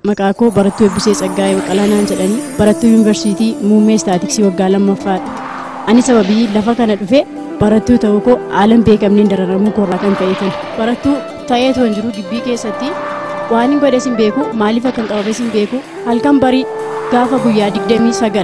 Maqaa koo barattuu Eebbisee Tsaggaayee Baqqalaanaan jedhanii barattuu yuunivarsiitii muummee istaatiksii waggaa lammaffaadha. Ani sababii lafa kana dhufe barattuu ta'uu koo haalan beekamneen dararamuu koorraa kan ka'eetan. Barattuu ta'ee toon jiru gibbii keessatti waan hin godhes hin beeku maaliif akka hin qabames hin beeku halkan barii gaafa guyyaa digdamii sagal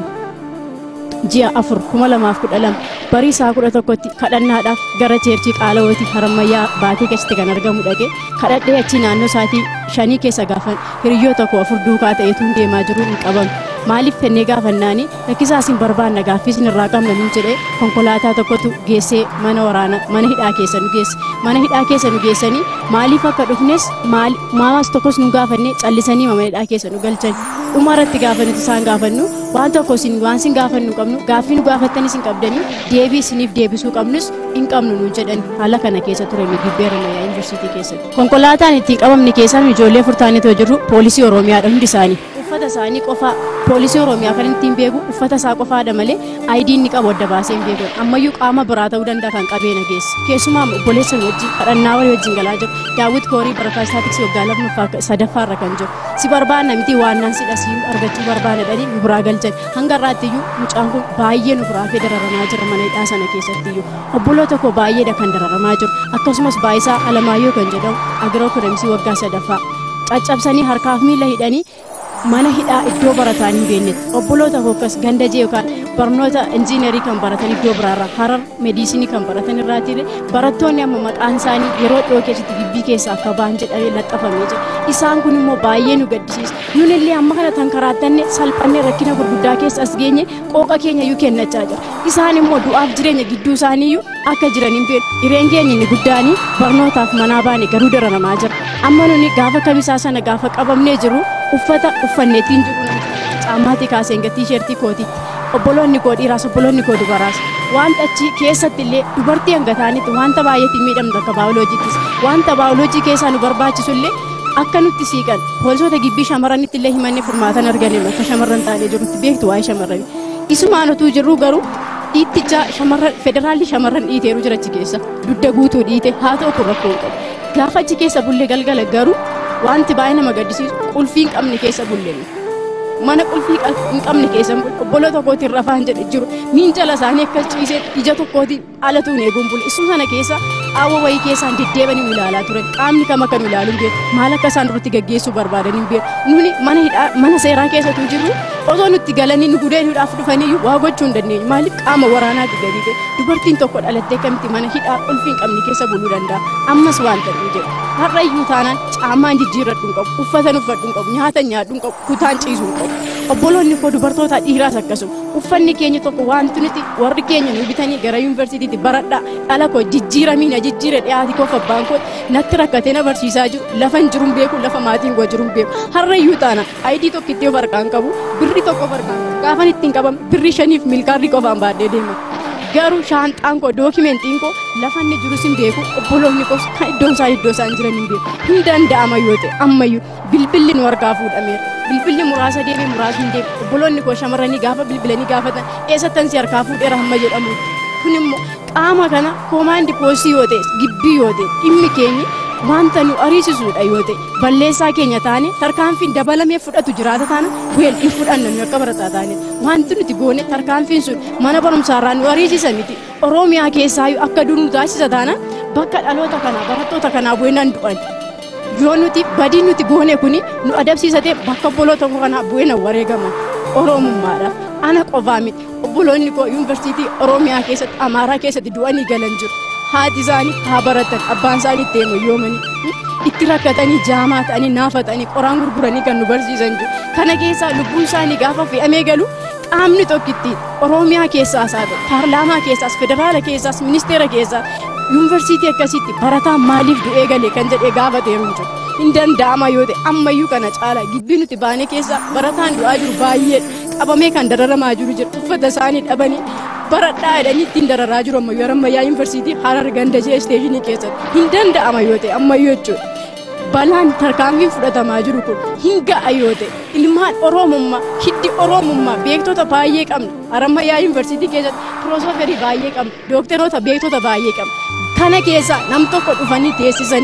ji'a afur kuma lamaaf kudha lama barii isaa kudha tokkotti kadhannaadhaaf gara cheerchii qaalawooti harammayyaa baatee keessatti kan argamu dhaqe kadhadhee achi naannoo isaatii shanii keessa gaafan hiriyyoota koo afur duukaa ta'eetu deemaa jiru hin qabamu. Maaliif fennee gaafannaani rakkisaa isin barbaanna gaaffii isin irraa qabna nuun jedhee konkolaataa tokkotu geessee mana waraana mana hidhaa keessa nu geesse mana hidhaa keessa nu geessanii maaliif akka dhufnes maamaas tokkos nu gaafanne callisanii mana hidhaa keessa nu galchan dhuma irratti gaafannuti isaan gaafannu waan tokko isin waan isin gaafannu qabnu gaaffii nu gaafattanis hin qabdanii deebii isiniif deebisuu qabnus hin qabnu nuun jedhan haala kana keessa ture nu gibbeera mayyaa yuunivarsiitii keessatti konkolaataan ittiin qabamne keessaan ijoollee furtaanitoo jirru poolisii oromiyaadha hundi isaanii uffata isaanii qofaa poolisii oromiyaa kan ittiin beeku uffata isaa qofaadha malee aayidiin ni qabu adda baasee hin beeku ammayyuu qaama biraa ta'uu danda'a kan qabeena geesse keessumaa obboleessa wajjin kadhannaa walii wajjin galaa jiru daawwit koorii barataa istaatiksii waggaa lammaffaa sadaffaarra kan jiru si barbaanna miti waan naan sidha si argachuu barbaana dhanii nu biraa galchan hanga irraatti iyyuu mucaan kun baay'ee nu biraa fee dararamaa jira mana hidhaa sana keessatti iyyuu obboloota koo baay'eedha kan dararamaa jiru akkasumas baay'isaa alamaayyoo kan jedhamu agiroo kudhamisii waggaa sadaffaa caccabsanii harkaaf miila hidhanii mana hidhaa iddoo barataan hin beeknetti obboloota fokkas gandajee yookaan barnoota injiinerii kan baratan iddoo biraarraa harar meediisinii kan baratan irraati barattoonni amma maqaan isaanii yeroo dhiyoo keessatti gibbii keessaa akka ba'an jedhamee laxxafamee jira isaan kun immoo baay'ee nu gaddisiisa nun illee amma kana tankaraatanne salphannee rakkina gurguddaa keessa as geenye qooqa keenya iyyuu kennachaa jira isaan immoo du'aaf jireenya gidduu isaanii iyyuu akka jiran hin beeku hireen keenya inni guddaanii barnootaaf manaa baane garuu dararamaa jira amma nuni gaafa kamisaa sana gaafa qabamnee jiru uffata uffanneetiin jiru caammaati kaaseen gatii sheertii kootiitti obboloonni koo dhiiraas obboloonni koo dubaraas wanta achi keessatti illee dubartii hanga taanitti wanta baay'eetiin miidhamtu akka baayoloojiittis wanta baayoloojii keessaa nu barbaachisu illee akka nutti siiqan poolisoota gibbii shamarranitti illee himanne furmaatan arganne akka shamarran taanee jirutti beektu waa'ee shamarranii isumaan utuu jirru garuu dhiitticha shamarran federaalli shamarran dhiiteeru jira achi keessa dudda guutuu dhiite haa ta'u kun rakkoo hin qabu gaafa achi keessa bulle galgala garuu wanti baay'ee nama gaddisiisu qulfii hin qabne keessa bulleen mana qulfii hin qabne keessa obbolo tokkootiin rafaan jedhe jiru miinjala isaanii akka ciisee ija tokkootiin alatuun eeguun bule isuma sana keessa qaawwa wayii keessaan deddeebanii nu ilaalaa turan qaamni kam akka nu ilaalu hin beeku maal akka isaan duratti gaggeessuu barbaadan hin beeku nuni mana hidhaa mana seeraa keessatu jirru osoo nutti galanii nu gudeenuudhaaf dhufanii waa gochuu hin dandeenyu maaliif qaama waraanaa gadi ta'e dubartiin tokko dhalattee kamitti mana hidhaa qulfii hin qabne keessa buluu danda'a ammas waan ta'u jedhu har'a iyyuu taanaan caammaan jijjiirradhu hin qabu uffatan uffadhu hin qabu nyaata nyaadhu hin qabu kutaan ciisuu hin qabu obboloonni koo dubartoota dhiiraas akkasuma uffanni keenya tokko wanti nuti warri keenya nu bitanii gara yuunivarsiitiitti baradhaa dhala koo jijjiiramii na jijjiire dhiyaati koo fabbaan koo natti rakkatee na barsiisaa jiru lafa hin jiru beeku lafa maatiin koo jiru beeku har'a iyyuu taana ayidii tokko itti of harkaan qabu birri tokko of harkaan qabu gaafan ittiin qabame birri shaniif milkaarri qofaan baadhee deema garuu shaanxaan koo dookimentiin koo lafa inni jirus hin beeku obboloonni koos kan iddoon isaan iddoo isaan jiran hin beeku hin danda'ama yoo ta'e ammayyuu bilbilli nu harkaa fuudhameera bilbilli muraasa deemee muraasni hin deemu obboloonni koo shamarranii gaafa bilbilanii gaafatan eessattan si harkaa fuudheera hamma jedhamu kun immoo qaama kana koomaandi poostii yoo ta'e gibbii yoo ta'e dhimmi keenyi wanta nu ariisisuudha yoo ta'e balleessaa keenya taane tarkaanfiin dabalamee fudhatu jiraata taana weel hin fudhanna nu akka barataa taane wanti nuti goone tarkaanfiin sun mana barumsaarraa nu ariisisa miti oromiyaa keessaayyuu akka dur nu taasisa taana bakka dhaloota kanaa barattoota kanaa bu'eenaan du'an yoo nuti badii nuti goone kuni nu adabsiisatee bakka obboloota kanaa bu'eenaan wareegaman oromummaadhaaf ana qofaa miti obboloonni koo yuunivarsiitii oromiyaa keessatti amaaraa keessatti du'anii galan jiru haati isaanii haa baratan abbaan isaanii itti heemayyoomanii itti rakkatanii jaamaa ta'anii naafatanii qoraan gurguranii kan nu barsiisan jiru kana keessaa lubbuun isaanii gaafa fe'amee galu qaamni tokko ittiin oromiyaa keessaas haa ta'u paarlaamaa keessaas federaala keessaas ministeera keessaas yuunivarsiitii akkasitti barataan maaliif du'ee galee kan jedhee gaafateeru hin jiru hin danda'ama yoo ta'e ammayyuu kana caala gibbii nuti baane keessa barataan du'aa jiru baay'ee qabamee kan dararamaa jiru jira uffata isaanii dhabanii baradhaa jedhanii ittiin dararaa jiru ammayyuu yeroo ammayyaa yuunivarsiitii harar gandajee isteeshinii keessatti hin danda'ama yoo ta'e ammayyuu jechuudha. balaan tarkaanfiin fudhatamaa jiru kun hin ga'a yoo ta'e ilmaan oromummaa hiddi oromummaa beektota baay'ee qabna harammayyaa yuunivarsiitii keessatti piroosoferii baay'ee qabna dookteroota beektota baay'ee qabna kana keessa nam tokko dhufanii teessisanii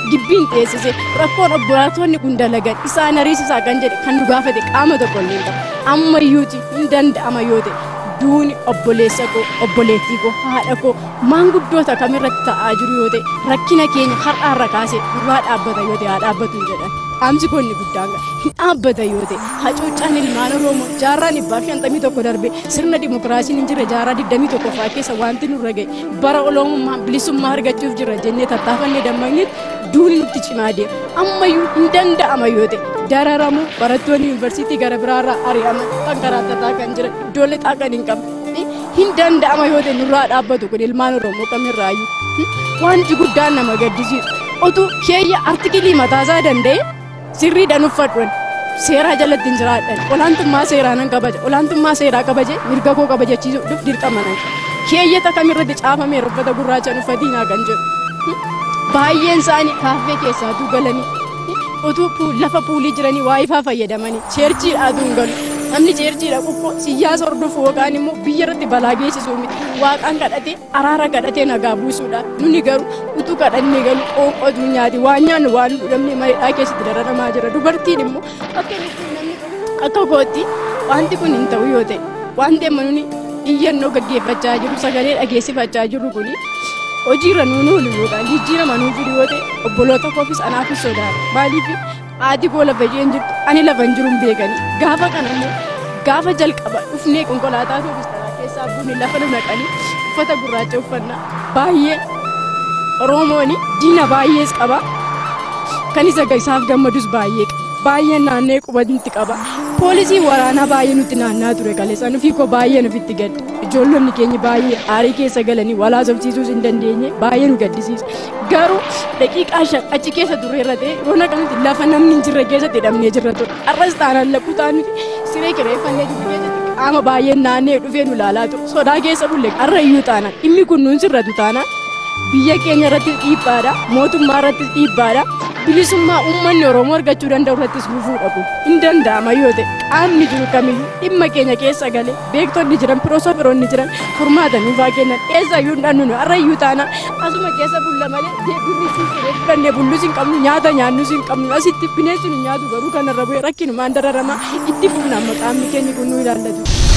gibbiin dhiyeessise rakkoon obbolaattonni kun dalagan isaan hariisisaa kan jedhe kan nu gaafate qaama tokko illee hin qabu ammayyuuti hin danda'ama yoo ta'e duuni obboleessa koo obboleettii koo haadha koo maanguddoota kamirratti ta'aa jiru yoo ta'e rakkina keenya har'aarra kaasee duraa dhaabbata yoo ta'e haa dhaabbatu hin jedhan dhaamsi koo inni guddaan hin dhaabbata yoo ta'e hacuuccaan ilmaan oromoo jaarraan dhibbaa shantamii tokko darbe sirna dimokiraasiin hin jirre jaarraa digdamii tokko fa'aa keessa wanti nurra ga'e bara oloomummaa bilisummaa argachuuf jirra jennee tattaafannee dammaqnetti duuni nutti cimaa deema ammayyuu hin danda'ama yoo ta'e dararamuu barattoonni yuunivarsiitii gara biraarraa ari'aman kan karaatataa kan jiran iddoolee xaaqan hin qabne hin danda'ama yoo ta'e nurraa dhaabbatu kun ilmaan oromoo kamirraayyuu wanti guddaan nama gaddisiisu otuu keeyya artikilii mataasaa danda'e sirriidhaan uffadhuun seeraa jalatti hin jiraadhan olaantummaa seeraa nan kabaja olaantummaa seeraa kabaje mirga koo kabajachiisuuf dirqama nan keeyyata kamirratti caafamee uffata gurraachaan uffatiinaa kan jedhu baay'een isaanii kaaffee keessaatuu galanii utuu lafa puulii jiranii waa ifaa fayyadamanii cheerchiidhaatu hin galu namni cheerchiidha qoqqoo siyaasa hordofu yookaan immoo biyya irratti balaa geessisuu miti waaqaan kadhatee araara kadhatee nagaa buusuudha nuni garuu utuu kadhannee galu qoonqotu nyaati waan nyaannu waan dhudhamne mareedhaa keessatti dararamaa jira dubartiin immoo akka namni akka kootti wanti kun hin ta'u yoo ta'e wanti amma nuni iyyannoo gaggeeffachaa jiru sagalee dhageessifachaa jirru kuni hojiirra nuun oolu yookaan jijjiirama nuun fidu yoo ta'e obboloota koofis anaafis sodaadha maaliif haati koo lafa isheen jirtu ani lafa hin jiru hin beekani gaafa kana immoo gaafa jalqaba dhufnee konkolaataa toobis taraa keessaa buune lafa nu naqanii uffata gurraacha uffannaa baay'ee oromooni diina baay'ees qaba kan isa isaaf gammadus baay'ee qaba baay'ee naannee qubatti qaba poolisii waraanaa baay'ee nutti naannaa ture kaleessa nufi koo baay'ee nufitti gadda ijoollonni keenya baay'ee aarii keessa galanii walaasofsiisuus hin dandeenye baay'ee nu gaddisiisa garuu daqiiqaa shan achi keessa turre irra ta'e roona kanatti lafa namni hin jirre keessatti hidhamnee jirra ture arras taanaan lakkutaa nuti siree kireeffannee jiru keessatti qaama baay'ee naannee dhufee nu laalaa ture sodaa keessa bulle har'a iyyuu taanaan dhimmi kun nuun sirratu taanaan biyya keenya irratti dhiibbaadha mootummaa irratti dhiibbaadha bilisummaa uummanni oromoo argachuu danda'u irrattis gufuu dhabu hin danda'ama yoo ta'e qaamni jiru kamiyyuu dhimma keenya keessa galee beektonni jiran piroosoferoonni jiran furmaata nuufaa kennan eessayyuu hin dhannu har'a iyyuu taana asuma keessa bulla malee birrii fuulduree fudhannee bullus hin qabnu nyaata nyaannus hin qabnu asitti bineensi nu nyaatu garuu kanarra bu'ee rakkinumaan dararamaa itti fufna amma qaamni keenya kun nu ilaallatu.